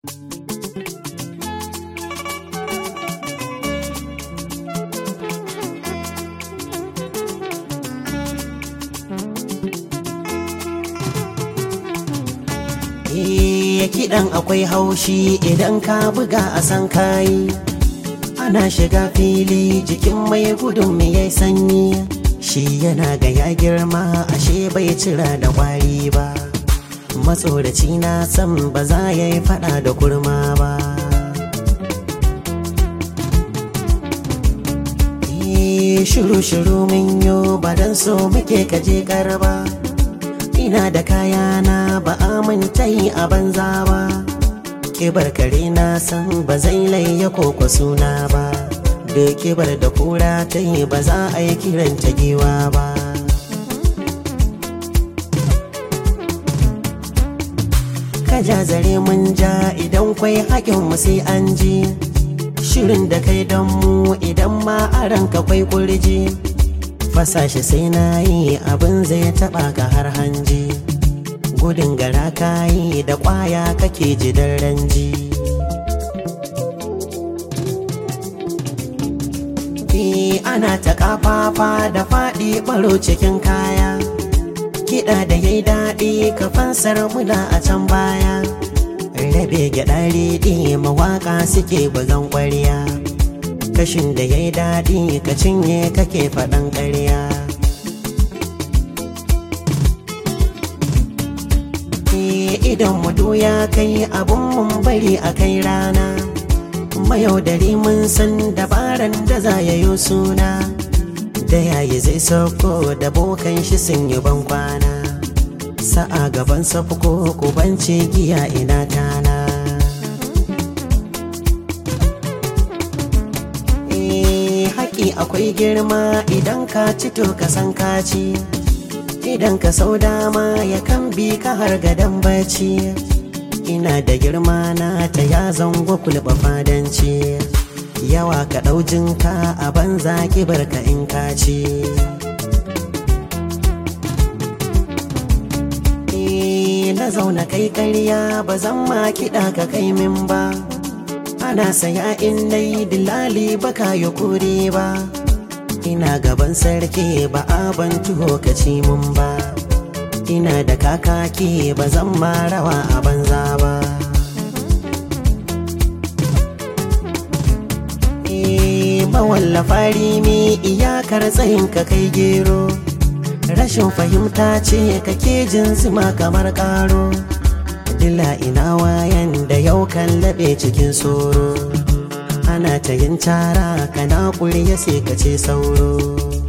Eh kiɗan akwai haushi idan ka buga a san kayi ana shiga fili jikin mai gudun me yayi sanyi shi yana ga ya girma ashe bai cira da kwari ba matsoraci na san ba za ya yi fada da kurma ba shiru-shiru min yo ba don so muke kaje ba ina da kayana ba aminta yi a banza ba kibar kare na san ba zai laye koko suna ba da kibar da kura ta yi ba za a yi kiranta giwa ba ka ja zare mun ja idan kwai haƙin mu sai an ji shirin da kai don mu idan ma a ranka kwai kurji fasashe sai na yi abin zai taɓa ka har hanji gudun gara kayi da ƙwaya kake ji ranji ana ta kafafa da faɗi ɓaro cikin kaya kiɗa da yayi daɗi ka fansar muna a can baya rabe gyaɗa riɗi mawaƙa suke bugan ƙwarya kashin da yayi daɗi ka cinye kake faɗan ƙarya idan mu ya kai abun mun bari a kai rana mayaudari mun san dabaran da za ya yi suna da yayi zai sauko da bokan shi sun yi ban kwana sa'a gaban safko ko bance giya ina tana haƙi akwai girma idan ka ci to ka san ka ci idan ka sau dama ya kan bi ka har gadon bacci ina da girma na ta ya zango kulɓa fadanci yawa ka ɗaujinka a banza kibar ka in ka ci na zauna kai karya ba zan ma kiɗa ka kai min ba ana saya in dai dilali baka yi kure ba ina gaban sarki ba ban tuho ka ci mun ba ina da kakaki ba zan ma rawa a banza ba mawallafa rimi iyakar tsayin ka kai gero rashin fahimta ce kake jin zuma kamar karo dila ina wayan da yau kan laɓe cikin soro ana ta yin cara kana ya sai ka ce sauro